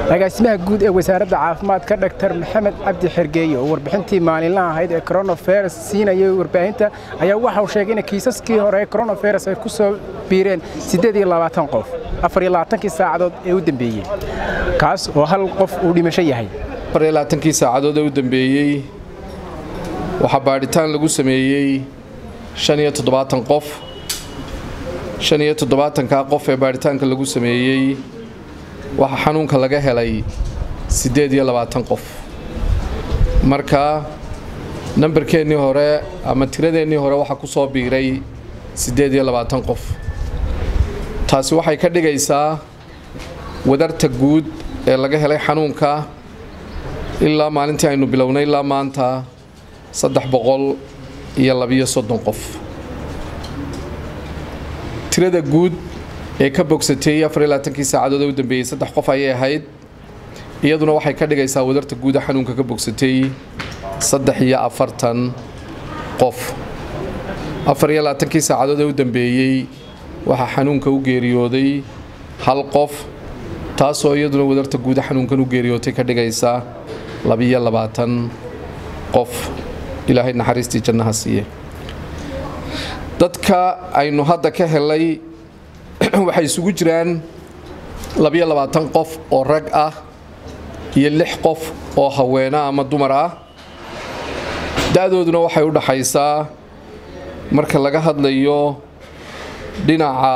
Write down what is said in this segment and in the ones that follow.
agaasimaha guud ee wasaaradda caafimaadka dhaktar maxamed cabdi xergeeye oo warbixintii maalinlaha ahayd ee coronavirus siinayay warbaahinta ayaa waxa uu sheegay in kiisaskii hore ee coronavirus ay ku soo biireen qof afariyolabaatankii saacadood ee u dambeeyey kaas oo hal qof uu dhimasho yahay afariyolabaatankii saacadood ee u dambeeyey waxaa baadhitaan lagu sameeyey shan iyo toddobaatan qof shan iyo toddobaatankaa qof ee baadhitaanka lagu sameeyey waxaa xanuunka laga helay siddeed iyo labaatan qof marka nambarkeennii hore ama tiradeennii hore waxaa ku soo biiray siddeed iyo labaatan qof taasi waxay ka dhigaysaa wadarta guud ee laga helay xanuunka ilaa maalintii aynu bilownay ilaa maanta saddex boqol iyo labiyo soddon qof tirada guud ee ka bogsatay afariyolabaatankii saacadood ee u dambeeyey saddex qof ayay ahayd iyaduna waxay ka dhigaysaa wadarta guuda xanuunka ka bogsatay saddex iyo afartan qof afariyo labaatankii saacadood ee u dambeeyey waxaa xanuunka u geeriyooday hal qof taasoo iyaduna wadarta guuda xanuunkan u geeriyootay ka dhigaysa labiyo labaatan qof ilaahay naxariistii jannaha siiye dadka aynu hadda ka helay waxay isugu jiraan labiyo labaatan qof oo rag ah iyo lix qof oo haweena ama dumar ah da-dooduna waxay u dhaxaysaa marka laga hadlayo dhinaca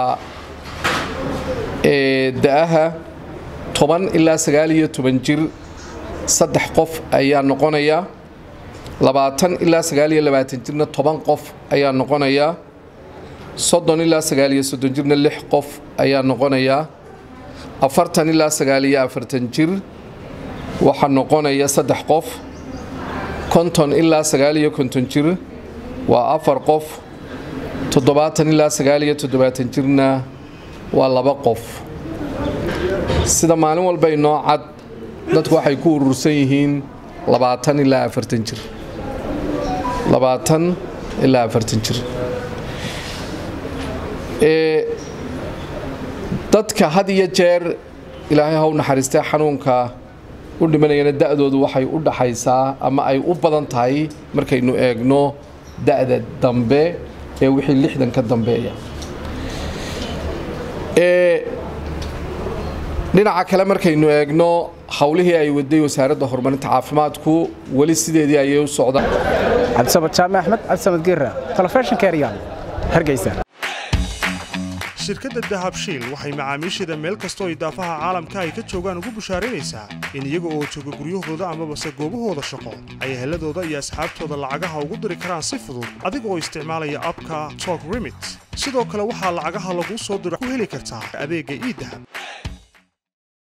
ee da-aha toban ilaa sagaal iyo toban jir saddex qof ayaa noqonaya labaatan ilaa sagaal iyo labaatan jirna toban qof ayaa noqonaya soddon ilaa sagaal iyo soddon jirna lix qof ayaa noqonaya afartan ilaa sagaal iyo afartan jir waxaa noqonaya saddex qof konton ilaa sagaal iyo konton jir waa afar qof toddobaatan ilaa sagaal iyo toddobaatan jirna waa laba qof sida maalin walba inoo cad dadku waxay ku urursan yihiin labaatan ilaa afartan jir labaatan ilaa afartan jir dadka had iyo jeer ilaahay haw naxariistay xanuunka u dhimanayana da-doodu waxay u dhaxaysaa ama ay u badan tahay markaynu eegno da-da dambe ee wixii lixdan ka dambeeya dhinaca kale markaynu eegno howlihii ay waday wasaaradda horumarinta caafimaadku weli sideedii ayay u socdaan cabdisamad jaame axmed cabdisamad geera telefishinka eryaan hargeysa shirkadda dahabshiil waxay macaamiisheeda meel kastoo idaafaha caalamka ay ka joogaan ugu bushaaraynaysaa in iyaga oo jooga guryahooda amabase goobahooda shaqo ay heladooda iyo asxaabtooda lacagaha ugu diri karaan si fudud adiga oo isticmaalaya abka tok remit sidoo kale waxaa lacagaha laguu soo diro ku heli kartaa adeegga iidahab